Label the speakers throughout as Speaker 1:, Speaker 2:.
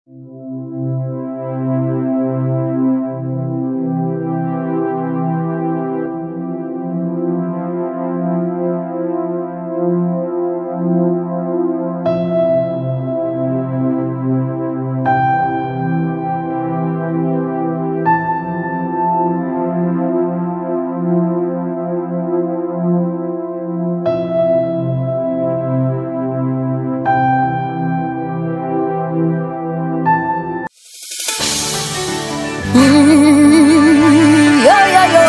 Speaker 1: Yo, yo, yo.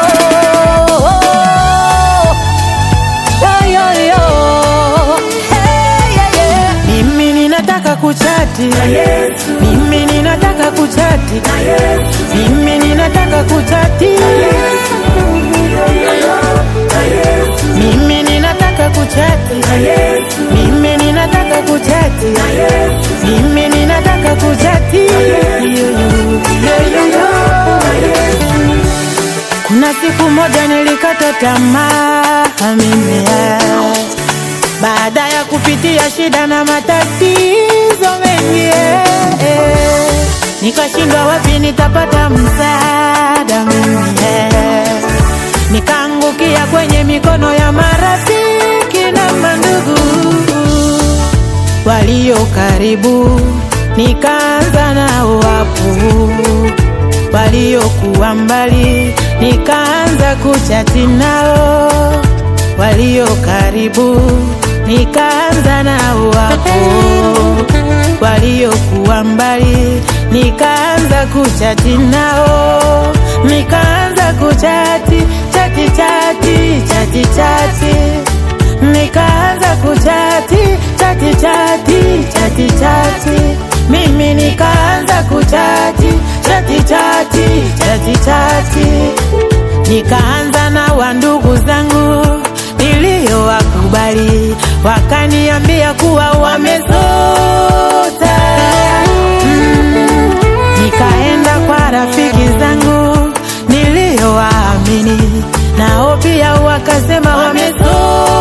Speaker 1: Yo, yo, yo. Hey, yeah, yeah.
Speaker 2: Mimi ninataka kuchati Mimi ninataka kuchati Mimi ninataka kuchati Mimi ninataka kuchati Mimi ninataka kuchati Mimi ninataka kuchati Yo, yo, yo, yo, yo. Kuna siku moja nilikata tamaa mimi eh. baada ya kupitia shida na matatizo mengi eh, eh. nikashindwa wapi nitapata msaada mimi eh. nikaangukia kwenye mikono ya marafiki na mandugu walio karibu, nikaanza nao wapu waliokuwa mbali, nikaanza kuchati nao walio karibu, nikaanza nao wapo waliokuwa mbali, nikaanza kuchati nao, nikaanza kuchati chati chati chati chati, nikaanza kuchati chati chati chati chati, mimi nikaanza kuchati chati chati chati chati, nikaanza na wandugu zangu niliyowakubali, wakaniambia kuwa wamezota. Mm, nikaenda kwa rafiki zangu niliyowaamini, nao pia wakasema wamezota.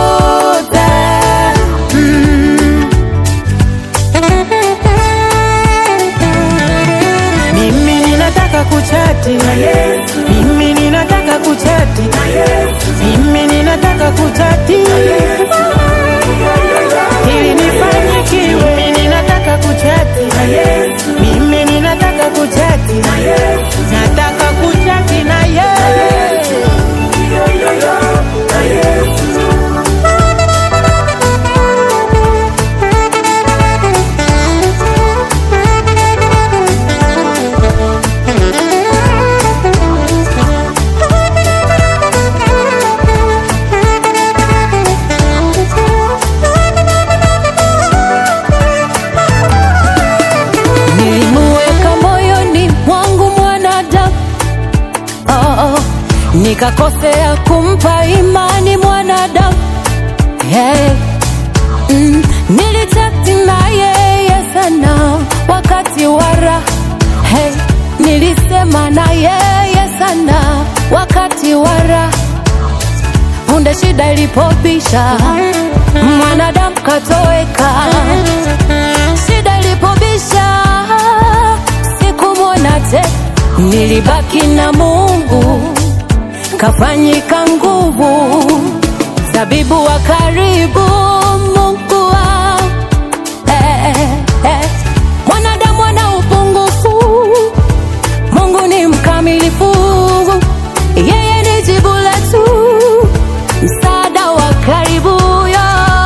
Speaker 2: Mm, mimi ninataka kuchati, mimi ninataka kuchati, mimi ninataka kuchati ili nifanyikiwe. Mimi ninataka kuchati, mimi ninataka kuchati, nataka kuchati na yeye.
Speaker 1: Nilimuweka moyoni mwangu mwanadamu oh, oh. Nikakosea kumpa imani mwanadamu hey. mm. Nilichati na yeye sana wakati wa raha hey. Nilisema na yeye sana wakati wa raha punde shida ilipobisha mwanadamu katoweka shida ilipobisha sikumwona te nilibaki na mungu kafanyika nguvu zabibu wa karibu mungu wa eh, eh. mwanadamu ana upungufu mungu ni mkamilifu yeye ni jibu letu msaada wa karibu yo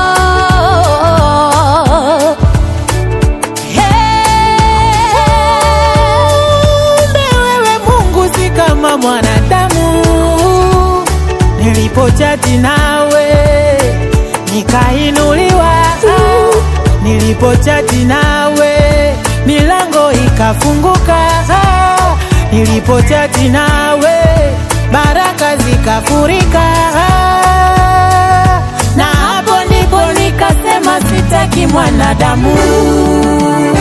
Speaker 2: Kumbe wewe Mungu si kama mwanadamu. Nilipochati nawe nikainuliwa, nilipochati nawe milango ikafunguka, nilipochati nawe baraka zikafurika, na hapo ndipo nikasema sitaki mwanadamu.